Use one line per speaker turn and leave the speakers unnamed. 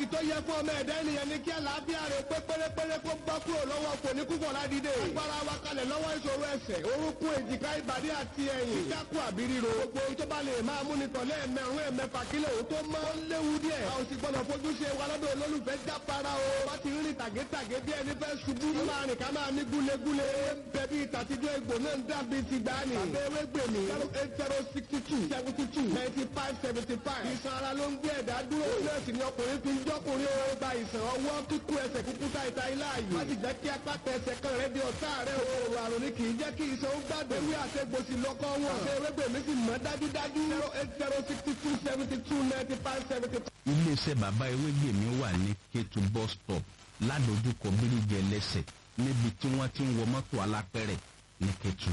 pàtàkì tó yẹ fún ọmọ ẹ̀dá ènìyàn ní kí àlàáfíà rẹ̀ pé pérépéré kó gbọ́ kúrò lọ́wọ́ kò ní kúkọ̀ ládìde. agbára wa kalẹ̀ lọ́wọ́ ìṣòro ẹsẹ̀ orúnkún èjìká ìbàdí àti ẹ̀yìn. kíkákù àbí ríro. gbogbo ohun tó bá lè máa mú ni tọ̀lé ẹ̀mẹ̀rún ẹ̀mẹ̀fà kílẹ̀ òun tó mọ́. ó léwu díẹ̀. a ò sì gbọ́dọ̀ fojú ṣe wa lọ́dọ̀ olólùfẹ́ jápara o. wọ́n ti rìn tàgétàgé bí ẹni fẹ́ ṣubú. ó máa rìn ká máa ní gúlegúle. bẹ̀bí ìtàtijọ́ egbò náà ń dàbí ti gbani. àbẹ̀ ewé gbèmí. zero eight zero sixty two seventy two ninety five seventy five. ìsan ara ló ń gbé ẹ̀dá dúró. nọ́ọ̀sì ni ọkùnrin fi ń jọ́kùnrin o. gba ìsàn ọwọ́ kíkú ẹsẹ̀ kúkú ta ìta ilá yìí. má sì jẹ́ kí apá tẹsẹ̀ kan rẹ di ọ̀tá rẹ o. òòrùn àrùn ni kì í jẹ́ kí ìsan ó gbàgbé. ewé àtẹ̀gbòsì lọ́kọ́ wọn. àbẹ̀ ewé gbèmí sì mọ́ dájúdájú. zero eight zero sixty two seventy two ninety five seventy five.
iléeṣẹ́ bàbá ewégbèmí wà ní kétu bus stop ládojúkọ bíríjẹ lẹ́sẹ̀ níbi tí wọ́n ti ń wọ mọ́tò alápẹ̀rẹ̀ ní kétu.